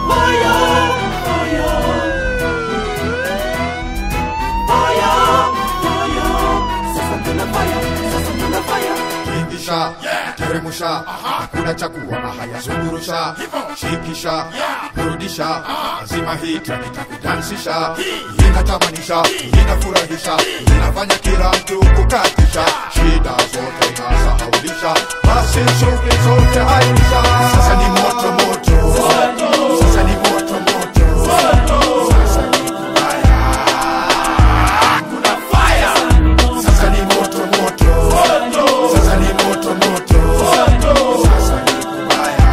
fire, fire. Fire, fire. Sasa kuna fire, sasa kuna fire. Ingisha, teremusha, hakuna cha kuona haya, zungurusha, shikisha, burudisha, lazima hii track itakudansisha, inatamanisha, inafurahisha, inafanya kila mtu kukatisha, shida zote inasahaulisha, basi shughuli zote airisha. Sasa ni moto moto, sasa ni moto moto, sasa ni kubaya, kuna fire, sasa ni moto moto, sasa ni moto moto, sasa ni kubaya,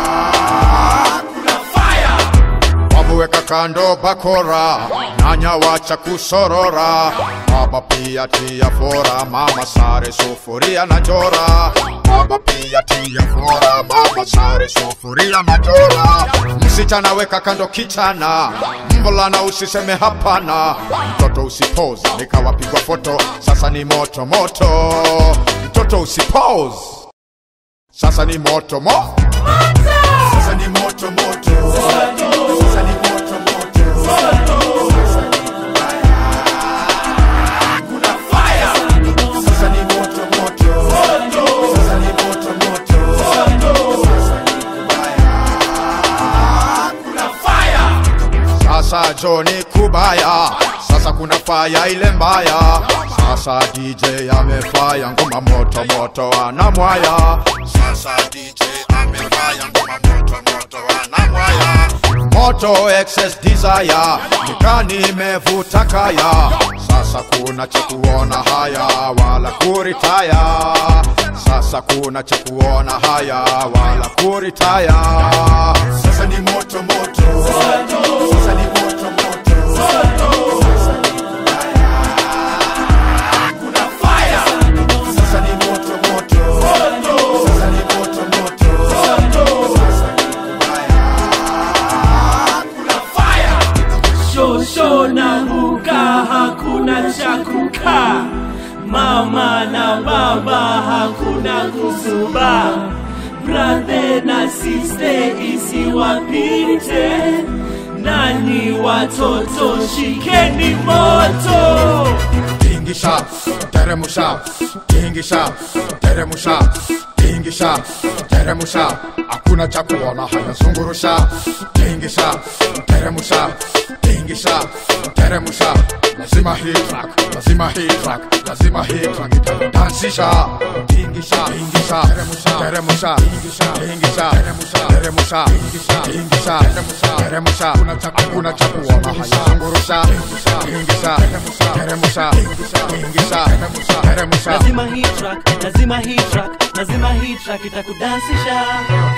kuna fire. Wamuweka kando bakora, nanya wacha kusorora, baba pia tia fora, mama sare sufuria na jora, baba pia tia fora, mama sare sufuria na jora, msichana weka kando kichana, mvulana usiseme hapana, mtoto usipoze, nikawapigwa foto, sasa ni moto moto, mtoto usipose, sasa ni moto mo sasa ni moto moto sasa ni moto moto sasa ni kubaya kuna fire sasa ni moto moto sasa ni moto moto sasa ni kubaya kuna fire sasa Johnny kubaya sasa kuna faya ile mbaya sasa DJ amefaya ngoma moto moto anamwaya sasa DJ amefaya ngoma moto moto anamwaya moto excess desire nikani imevuta kaya sasa kuna cha kuona haya wala kuritaya sasa kuna cha kuona haya wala kuritaya sasa ni moto moto sasa ni moto moto sasa ni kubaya kuna fire sasa ni moto moto sasa ni moto moto sasa ni kubaya kuna fire Shosho na huka hakuna cha kukaa, mama na baba hakuna kusuba, brother na sister isiwapite, nani watoto shikeni moto. tingisha teremusha tingisha teremusha tingisha teremusha hakuna cha kuona haya zungurusha tingisha teremusha tingisha teremusha lazima hii track lazima hii track lazima hii track itakudansisha tingisha tingisha teremusha teremusha tingisha tingisha teremusha teremusha tingisha teremusha hakuna cha kuona haya zungurusha tingisha teremusha tingisha teremusha Lazima hii track, lazima hii track, lazima hii track itakudansisha.